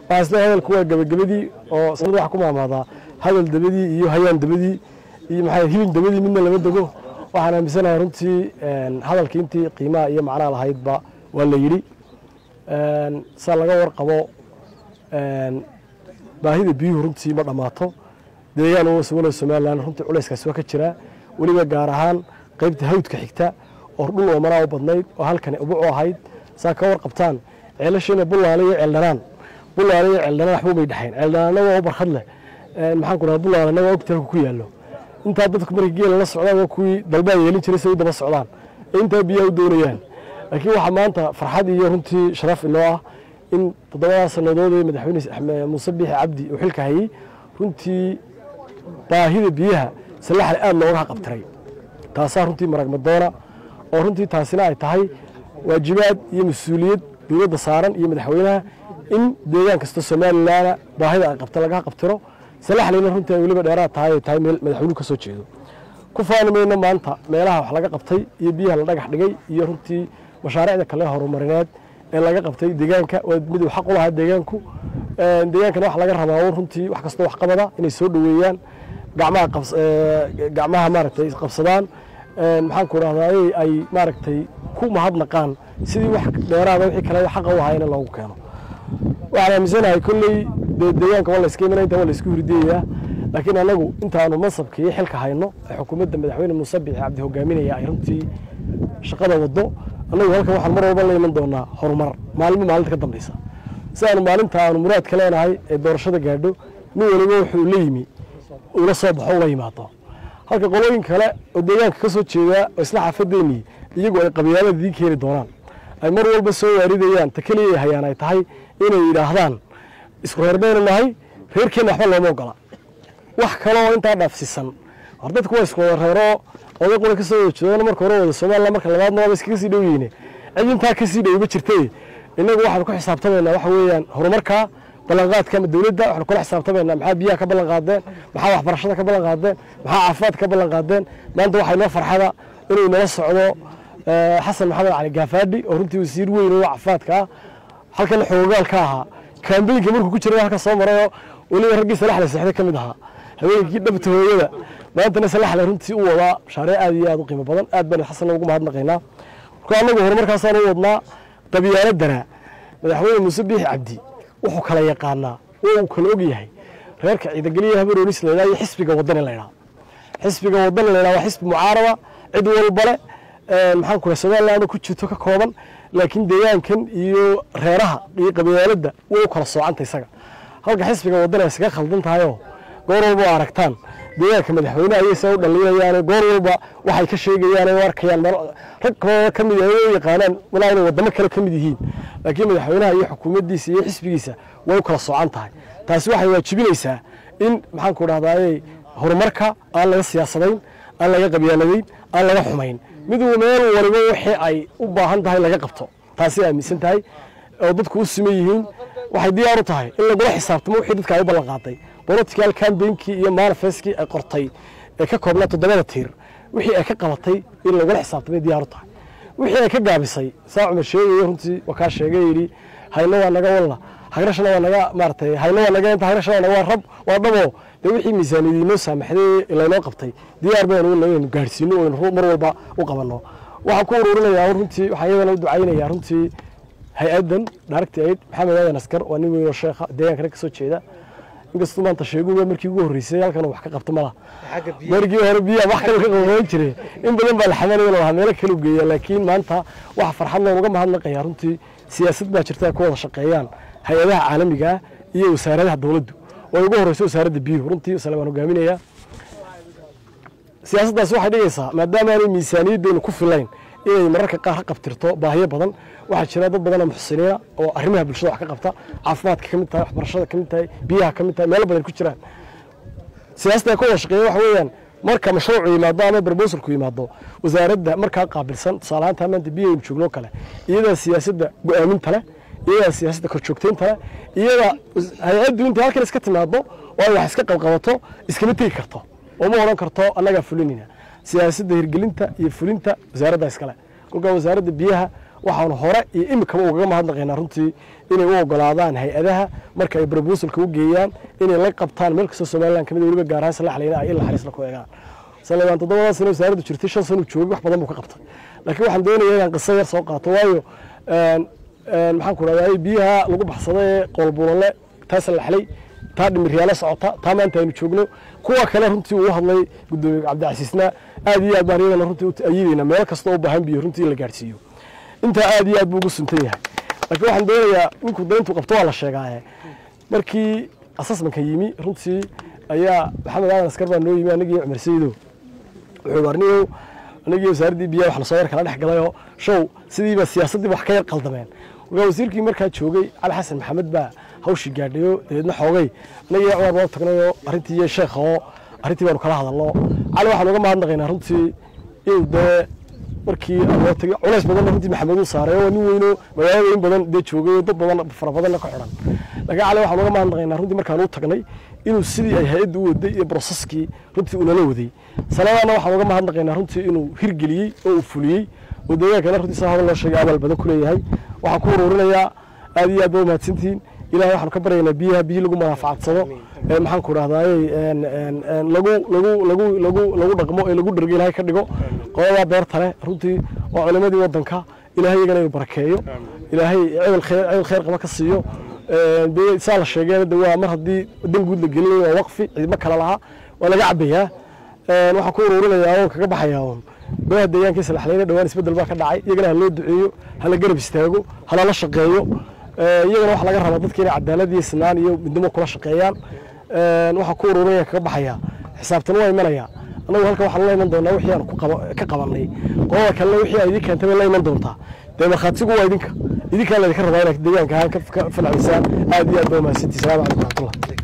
waxaa isle hadalku waa gebagabadii oo sanad waxa ku maamaadaa hadal dabadii iyo hayaan dabadii iyo maxaa hilin dabadii midna lama dego waxaan aaminsanahay runtii hadalkii intii qiimaha iyo macnaha lahaydba waa la yidhi saa laga warqabo baahida biyuhu runtii ma dhammaato deegaan walo somalilan runtii culayskaasi waa ka jiraa weliba gaar ahaan qaybta hawdka xigta oo dhul oomanaa u badnayd oo halkani ubuc u ahayd saa ka warqabtaan ceelashiina bullaale iyo ceeldhanaan bullaale iyo ceeldhanaan waxba may dhexayn ceeldhanaanna waa u barkad leh maxaan ku dhaha bullaalena waa ogta halku ku yaallo intaa dadku markay geela la socdaan waa kuwii dalbaa yeelin jiray say u daba socdaan ee intaa biyaha u doonayaan laakiin waxaa maanta farxad iyo runtii sharaf inoo ah in toddobadaa sannadood ee madaxweyne muuse biixi cabdi uu xilka hayey runtii baahida biyaha salaxle aada looga qabtiray taasaa runtii maragmadoona oo runtii taasina ay tahay waajibaad iyo mas-uuliyad dowladda saaran iyo madaxweynaha in deegaan kasta somalilanna baahida ay qabta laga qabtiro salaxleyna runtii ay weliba dheeraad tahay ay tahay meel madaxweynuhu ka soo jeedo ku faani mayno maanta meelaha wax laga qabtay iyo biyaha la dhagax dhigay iyo runtii mashaariicda kale horumarineed ee laga qabtay deegaanka waa mid uu xaq u lahaa deegaanku deegaankana waxa laga rabaa runtii wax kastoo wax qabada inay soo dhoweeyaan gacmaha gacmaha maaragtay qabsadaan maxaan ku rahdaa ay maaragtay ku mahadnaqaan sidii wax dheeraada wixii kale xaqa u ahaa in loogu keeno waxaan aaminsanahay kolley dee deegaanka waa la iska imanaya inta waa la isku hurdiyayaa laakiin anagu intaanu mansabka iyo xilka hayno ee xukuumadda madaxweyne muuse biixi cabdi hogaaminaya ay runtii shaqada waddo annagu halkan waxaan mar walba la iman doonaa horumar maalmo maalinta ka dambaysa si aanu maalinta aanu muraadka leenahay ee doorashada gaadho nin waliba wuxuu la yimi ula soo baxo ula yimaado halka qolooyin kale oo deegaanka ka soo jeedaa oo isla xaafadeennii iyagu ay qabyaalada idiin keeni doonaan ay mar walba soo waaridayaan ta keliya ay hayaan ay tahay inay yidhaahdaan isku reer baynu nahay reerkeenna waxba looma ogola wax kale oo intaa dhaafsiisan hor dadku waa isku wada reeroo oday qura ka soo wada jeedona marka hore wada somaliland marka labaadna waaba iskaga sii dhow yihiine cid intaa ka sii dhowba jirtay innagu waxaanu ku xisaabtamaynaa waxa weeyaan horumarka ballanqaadka ama dowladda waxaanu kula xisaabtamaynaa maxaa biyaha ka ballan qaadeen maxaa waxbarashada ka ballan qaadeen maxaa caafimaadka ka ballan qaadeen maanta waxaa inoo farxada inuu inala socdo xasan maxamed cali gaafaadhi oo runtii wasiir weyn oo caafimaadka ah halkan xoogaal ka ahaa kaambeynka markuu ku jiray halka soo marayoo weliba raggii salaxle seexday ka mid ahaa habeenkii dhabta hooyada maantana salaxle runtii u wadaa mashaariic aad iyo aad u qiimo badan aad baan xasanna ugu mahadnaqaynaa marka annagu horumarkaasaan u wadnaa qabyaaladana madaxweyne muuse biixi cabdi wuxuu kala yaqaanaa oo uu kala og yahay reerka ciidageliya habaroonis laydhaa iyo xisbiga wadani laydhaa xisbiga wadani laydhaa waa xisbi mucaarada cid walbale maxaan ku somaliland ku jirto ka kooban laakiin deegaankan iyo reeraha iyo qabyaaladda way u kala soocanta isaga halka xisbiga wadani ay isaga khaldan tahayoo goor walba oo aragtaan deegaanka madaxweyneha ayay saa u dhallinayaan goor walba waxay ka sheegayaan oo arkayaan rag kaloo ka mid ah u yaqaanaan walaa inay wadamo kale ka mid yihiin laakiin madaxweynaha iyo xukuumaddiisa iyo xisbigiisa way u kala soocan tahay taasi waxay waajibinaysaa in maxaan ku dhahdaayey horumarka aan laga siyaasadayn aan laga qabyaaladayn aan laga xumayn mid meel waliba wixii ay u baahan tahay laga qabto taasi aaminsan tahay oo dadku u siman yihiin waxay diyaar u tahay in lagula xisaabtamo wixii dadka ay u ballan qaaday political campaignki iyo manifestkii ay qortay ee ka koobnaa toddobada tiir wixii ay ka qabatay in lagula xisaabtamay diyaar u tahay wixii ay ka gaabisay saa cumar sheegaya runtii waa kaa sheegay yidhi hayno waa naga walla hagrashana waa naga maaratay hayno waa naga inta hagrashana waa naga waa rab waa dhabo dee wixii miisaaniyadii noo saamaxday laynoo qabtay diyaar baynu inaynu gaadhsiino oynu mar walba u qabanno waxaan ku ururinayaa runtii waxaan iyadana u ducaynayaa runtii hay-addan director aid maxamed aadan askar waa nin weyn oo sheekha deegaankana ka soo jeeda inkastuu maanta sheeguba markii ugu horreysay halkan wax ka qabta mala markii hore biyaha wax kale ka qaban jiray in badan baa la xamanaya lahaa meelo kale u geeya laakiin maanta waxa farxad looga mahadnaqaya runtii siyaasad baa jirta ay ku wada shaqeeyaan hay-adaha caalamiga ah iyo wasaaradaha dowladdu oo ugu horreysa wasaaradda biyuhu runtii sale waan hogaaminaya siyaasaddaasi waxay dhigaysaa maadaama aanay miisaaniyaddeenu ku filayn inay mararka qaar ka qabtirto baahiyo badan waxaa jira dad badan oo muxsiniina oo arrimaha bulshada wax ka qabta caafimaadka ka mid tahay waxbarashada ka mid tahay biyaha ka mid tahay meelo badan ku jiraan siyaasada ay ka wada shaqeeya waxa weeyaan marka mashruucu yimaado ama barbosalku yimaado wasaaradda markaa qaabilsan tusaale ahaan taa maanta biyo aynu joogno kale iyadaa siyaasadda go-aaminta leh iyadaa siyaasadda korjoogtaynta leh iyadaa hay-addu intay halkan iska timaado oo ay wax iska qabqabato iskama tegi karto oo ma odhan karto annagaa fulinayna siyaasadda hirgelinta iyo fulinta wasaaradda iskale kolkaa wasaaradda biyaha waxaanu hore iyo imikaba ugaga mahadnaqaynaa runtii inay u ogolaadaan hay-adaha marka ay brobusalka u geeyaan inay la qabtaan meel kastoo somalilan kamid weliba gaar ahaan salaxleyna ay ilaa xariisla ku eegaan salebaan toddobadaa sano wasaaraddu jirtay shan sano joogay wax badan buu ka qabtay laakiin waxaan doonaya inaan qiso yar soo qaato waayo maxaan ku dhahdaa biyaha lagu baxsada ee qoolbuulale taa salaxley taa dhimiryaalo socota taa maanta aynu joogno kuwa kale runtii uu hadlay gudoomiye cabdicasiisna aad iyo aad baan iyadana runtii u ayideynaa meel kasta u baahan biyo runtii in la gaadhsiiyo intaa aad iyo aad buu ugu suntan yahay laakiin waxaan doonayaa ninkuu dayntu qabto waa la sheegaaye markii asasmanka yimi runtii ayaa maxamed aadan askar baa noo yimi anagii cumar sayidow wuxuu arniyow anagii wasaaraddii biyaha wax lasoo yar kala dhex galayoo show sidiiba siyaasaddiiba wax ka yar qaldameen markaa wasiirkii markaa joogay cali xasan maxamed baa hawshii gaadhayo dabeedna xoogay anagii cumar baa tagnayoo arrintii iyo sheekha oo arrintii baanu kala hadalno cali waxaan uga mahadnaqaynaa runtii inuu dee markii loo tagay culays badanna runtii maxamed uu saaray oo nin weyno magaalada in badan dee joogay oo dad badan fara badanna ka xidhan laakiin cali waxaan uga mahadnaqaynaa runtii markaan u tagnay inuu sidii ay hay-adda u waday iyo broseskii runtii unala waday saladaana waxaan uga mahadnaqaynaa runtii inuu hirgeliyey oo uu fuliyey oo deegaankana runtii saa hadal loo sheegay abaal badan ku leeyahay waxaan ku uruurinayaa aad iyo aad baa umahadsantihiin ilahay waxaanu ka baryaynaa biyaha biyi lagu manaafacadsado ee maxaan ku dhahdaayey lagu lagu lagu lagu lagu dhaqmo ee lagu dhergo ilahay ka dhigo qoladaa beerta leh runtii waa culimadii wadanka ilahay iyagana inuu barakeeyo ilaahay cebel khayr cebel khayr qaba ka siiyo dee saa la sheegeen de waa mar haddii dan guud la gelinayo waa waqfi ciidmo kale lahaa waa laga cabayaa waxaan ku uruurinayaa oon kaga baxayaa oon golaha deegaanka salaxleyne dhawaan isbeddel baa ka dhacay iyagana ha loo duceeyo hala garab istaago halala shaqeeyo iyagana waxa laga rabaa dadka inay cadaalad iyo sinaan iyo midnimo kula shaqeeyaan waxaan ku ururinaya kaga baxayaa xisaabtan waa imanaya annagu halkan waxaan la iman doonaa wixii aan ka qabanay qolada kalena wixii aad idin keentay bay la iman doontaa dee markhaatigu waa idinka idinkaa laydinka rabaa inaad deegaanka ahaan ka falcaysaan aad iyo aad baa umahadsantii salamu calaykum raxmatullah